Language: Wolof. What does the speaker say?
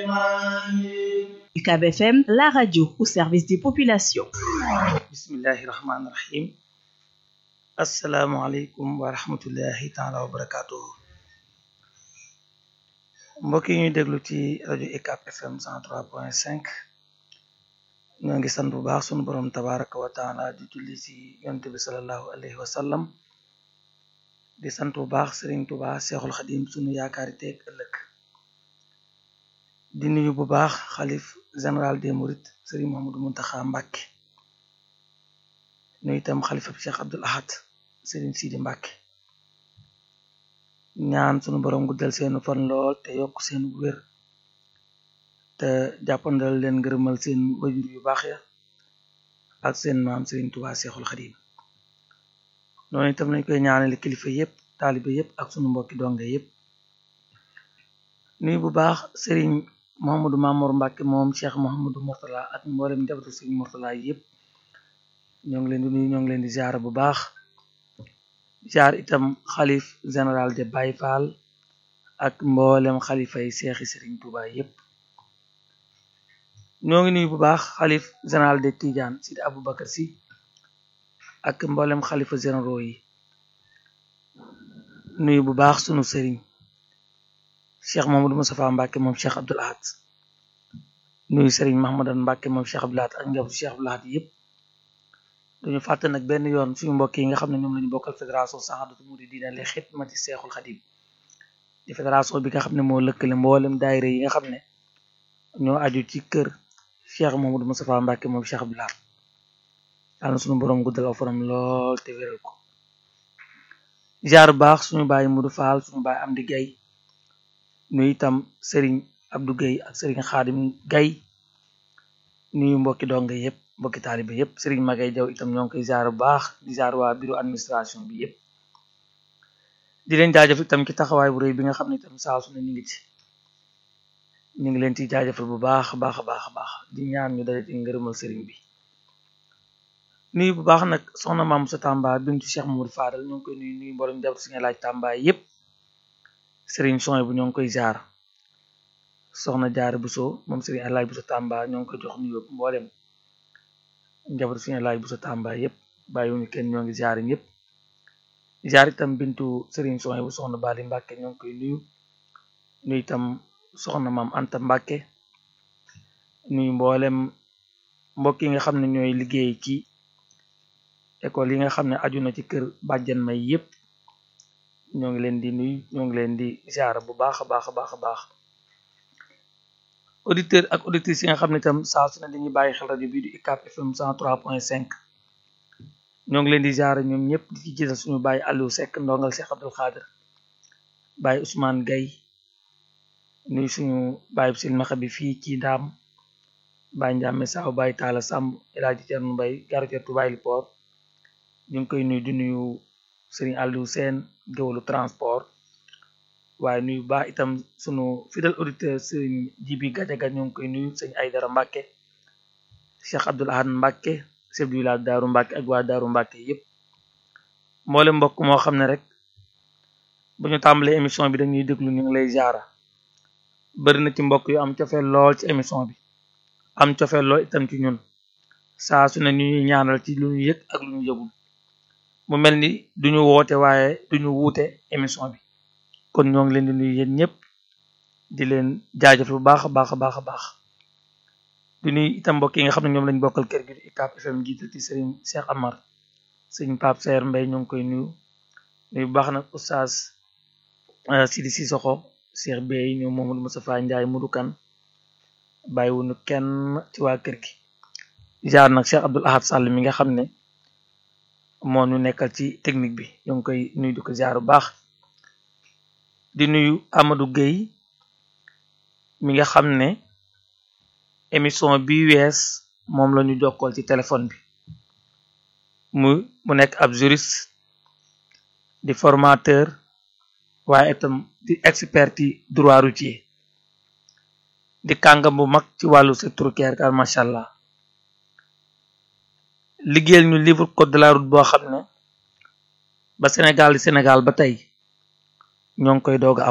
UCAB FM, la radio au service des populations. bismillahi rahmaani rahim asalaamualeykum wa rahmatullahi taala wa barakatuhu mbokk yi ñuy déglu ci rajo UCAB FM 103.5 ñoo ngi sant bu baax sunu borom tabaraka wa taala di julli ci yonte bi salallahu alayhi wa sallam di sant bu baax Serigne Touba Seexul Xadim sunu yaakaari teeg ëllëg di nuyu bu baax xalif général des Mourides Serigne Mouhamadou Mountakha Mbacké nuyu itam xalifa bi Cheikh Abdoul Ahad Serigne Sidi Mbacké ñaan sunu borom guddal seenu fan lool te yokk seen wér te jàppandal leen ngërëmal seen wajur yu baax ya ak seen maam Serigne Touba Seexul Xadim noonu itam lañ koy ñaanale kilifa yépp taalibe yépp ak sunu mbokki donge yépp nuyu bu baax Serigne Mouhamadou Mamour Mbacké moom Cheikh Mouhamadou Mourtala ak mboolem njabootu Serigne Mourtala yépp ñoo ngi leen di nuyu ñoo ngi leen di ziar bu baax ziar itam xalif général de Baye Fall ak mboolem xalifa yi seexi Serigne Touba yépp ñoo ngi nuyu bu baax xalif général de Tidiane Sidi Aboubacar Sy ak mboolem xalifa généraux yi nuyu bu baax sunu sëriñ Cheikh Mamadou Moustapha Mbacké moom Cheikh Abdoul Ahad nuyu sëriñ Mahamadan Mbacké moom Cheikh Abdoul Ahad ak njabootu Cheikh Abdoul Ahad yépp duñu fàtte nag benn yoon suñu mbokk yi nga xam ne ñoom lañu bokkal fédération Sahadatou Mouridina li xidmati Seexul Xadim di fédération bi nga xam ne moo lëkkale mboolem daayira yi nga xam ne ñoo aju ci kër Cheikh Mamadou Moustapha Mbacké moom Cheikh Abdoul Ahad yàlla suñu borom guddal aw fanam lool te wéral ko jaar baax suñu baay Mudu Faal suñu baay Amdi Gay nuyu itam Serigne Abdou Gay ak Serigne Xaadim Gay nuyu mbokki donga yépp mbokki taalibe yépp Serigne Magay Jaw itam ñoo ngi koy jaar bu baax di jaar waa bureau administration bi yépp di leen jaajëf itam ci taxawaay bu rëy bi nga xam ne itam saa su ne ñu ngi ci ñu ngi leen ci jaajëfal bu baax baax a baax a baax di ñaan ñu daje ci ngërëmal Serigne bi nuyu bu baax nag soxna maam sa Tamba bintu Cheikh Mamadou Fadal ñoo ngi koy nuyu nuyu mboolem jàpp si nga laaj Tamba yépp Serigne Soy bu ñoo ngi koy jaar soxna jaar Buso moom Serigne Alaaj Buso Tamba ñoo ngi koy jox nuyu mboolem njaboot si nga laaj Buso Tamba yépp bàyyiwuñu kenn ñoo ngi jaar ñëpp jaar itam bintu Serigne Soy bu soxna Bali Mbàkke ñoo ngi koy nuyu nuyu itam soxna maam Anta Mbàkke nuyu mboolem mbokk yi nga xam ne ñooy liggéey ci école yi nga xam ne aju na ci kër bàjjan may yépp ñoo ngi leen di nuyu ñoo ngi leen di ziar bu baax a baax a baax a baax auditeur ak auditrices yi nga xam ne itam saa su ne dañuy bàyyi xel rajo bii di UCAB FM 103.5 ñoo ngi leen di ziar ñoom ñëpp di ci gisal suñu bàyyi Aliou Seck ndongal Cheikh Abdoul Khadir bàyyi Ousmane Gaye nuyu suñu bàyyi silmaxa bi fii ci ndaam bàyyi Ndiame Saaw bàyyi Taala Samb El Hadji Thierno Mbaye garateetu bàyyi Port ñu ngi koy nuyu di nuyu Serigne Aliou Sène géwalu transport waaye nuyu baax itam sunu fidèle auditeur Serigne Jibi Gajaga ñu ngi koy nuyu sëñ Aydara Mbàkke Cheikh Abdoul Ahad Mbàkke chef du village Daaru Mbàkke ak waa Daaru Mbàkke yépp mboole mbokk moo xam ne rek bu ñu tàmbalee émission bi dañuy déglu ñu ngi lay jaara bëri na ci mbokk yu am cofeel lool ci émission bi am cofeel lool itam ci ñun saa su ne ñuy ñaanal ci lu ñu yëg ak lu ñu yëgul mu mel ni duñu woote waaye duñu wuute émission bi kon ñoo ngi leen di nuyu yéen ñëpp di leen jaajëf bu baax a baax a baax a baax di nuyu itam mbokk yi nga xam ne ñoom lañ bokkal kër gi di UCAB FM jiital ci Serigne Cheikh Amar Serigne Pape Seer Mbay ñoo ngi koy nuyu nuyu bu baax nag oustaz Sidi Sissoko Cheikh Bey ñoom Mamadou Moustapha Ndiaye Mudu Kan bàyyiwuñu kenn ci waa kër gi jaar nag Cheikh Abdoul Ahad Sall mi nga xam ne moo ñu nekkal ci technique bi ñoo ngi koy nuyu di ko jaar bu baax di nuyu Amadou Gueye mi nga xam ne émission bi wees moom la ñu jokkool ci téléphone bi mu mu nekk ab juriste di formateur waaye itam di expert ci droit routier di kàngam bu mag ci wàllu secteur routier car macha allah liggéeyal ñu livre code de la route boo xam ne ba Sénégal di Sénégal ba tey ñoo ngi koy doog a am